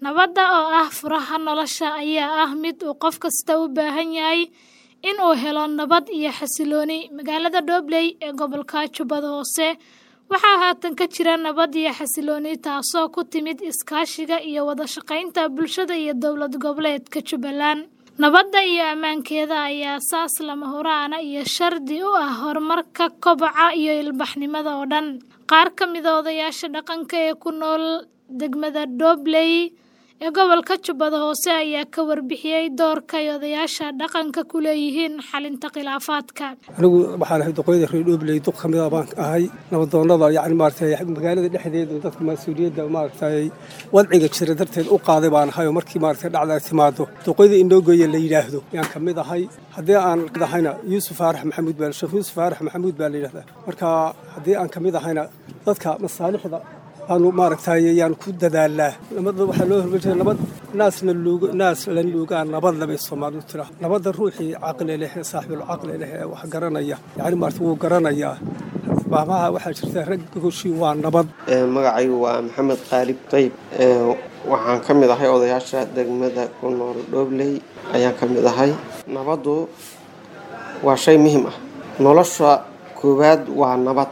Nabadda oo ah furaha nolosha ayaa ah mid uu qof kasta u baahan yahay in uu helo nabad iyo xasillooni. Magaalada Dobley ee gobolka Jubbada Hoose waxaa haatan ka jira nabad iyo xasillooni taasoo ku timid iskaashiga iyo wada shaqaynta bulshada iyo dowlad goboleedka Jubbaland. Nabadda iyo ammaankeeda ayaa aasaas lama huraan iyo shardi u ah horumarka, koboca iyo ilbaxnimada oo dhan. Qaar ka mid ah odayaasha dhaqanka ee ku nool degmada Dobley ee gobolka Jubbada Hoose ayaa ka warbixiyay doorka ay odayaasha dhaqanka ku leeyihiin xalinta khilaafaadka. anigu waxaan ahay duqeyda reer Dobley duq ka mid ah baan ahay nabadoonnada yacni maaragtay magaalada dhexdeeda dadka mas-uuliyadda maaragtay wadciga jira darteed u qaaday baan ahay oo markii maaragtay dhacda timaado duqeyda indhoogoya la yidhaahdo yaan ka mid ahay haddii aan mid ahayna yuusuf faarax maxamuud baa sheekh yuusuf faarax maxamuud baa la yidhahdaa marka haddii aan ka mid ahayna dadka masaalixda aanu maaragtay yaan ku dadaalnaa nabadda waxaa loo hormarjira nabad naasna luugo naas la luugaa nabad labay soomaalidu tira nabadda ruuxii caqli leh ee saaxibul caqli leh ee wax garanaya yacni maaragtay wuu garanayaa baamaha waxaa jirta rag gogoshii waa nabad magacaygu waa maxamed qaalib qayb waxaan ka mid ahay odayaasha degmada ku nool dhobley ayaan ka mid ahay nabaddu waa shay muhiim ah nolosha koowaad waa nabad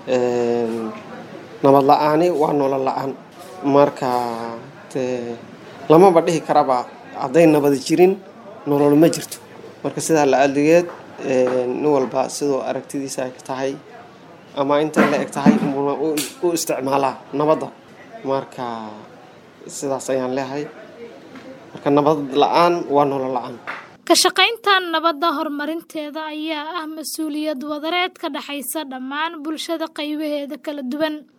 nabad la-aani waa nolol la-aan marka dee lamaba dhihi karaba hadday nabad jirin nolol ma jirto marka sidaa la adligeed nin walba sidoo aragtidiisa ay tahay ama intay la eg tahay uuna u isticmaalaa nabadda marka sidaas ayaan leehay marka nabad la-aan waa nolol la-aan Ka shaqaynta nabadda horumarinteeda ayaa ah mas'uuliyad wadareed ka dhaxaysa dhammaan bulshada qaybaheeda kala duwan.